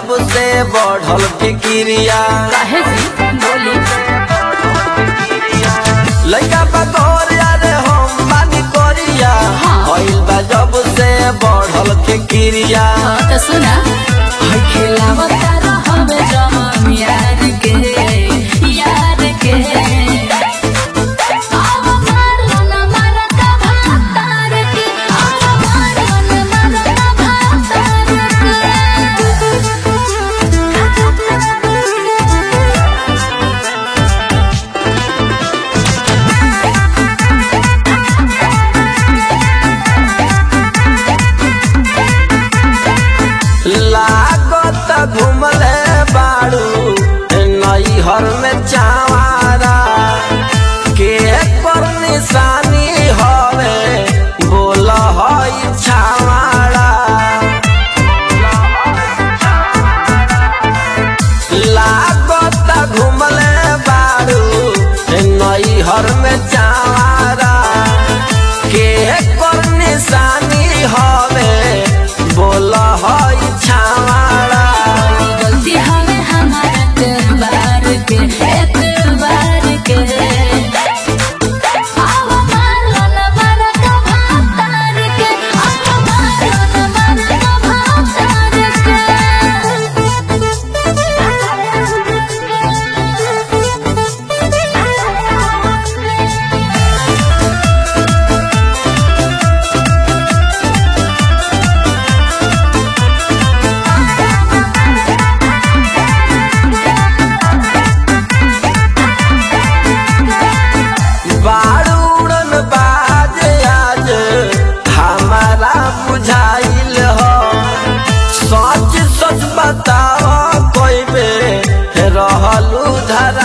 जब से बढ़ल फिक्रिया काहे जी बोली लइका बकोर यारे हम बानी कोरिया हाँ। भइल बा जब से बढ़ल फिक्रिया हाँ तो सुना हाय खिलावता रहबे जवान यार के यार के आव मारो न मारा का भातार के आव मारो न मारा का भातार के लागत घुमले बाड़ू नैहर में चावारा के पर निशानी हवे बोल हई छावाड़ा लागत घुमले बाड़ू नैहर में चावारा के कर निशानी हवे बोल हई छावाड़ा गलती हमें हमारा बार के एक बार के आव मारो न मारा का भातार के आव मारो न मारा का भातार के बारूड़न बाज आज हमारा बुझाइल हो सच सच बताओ कोई बे रहलू धर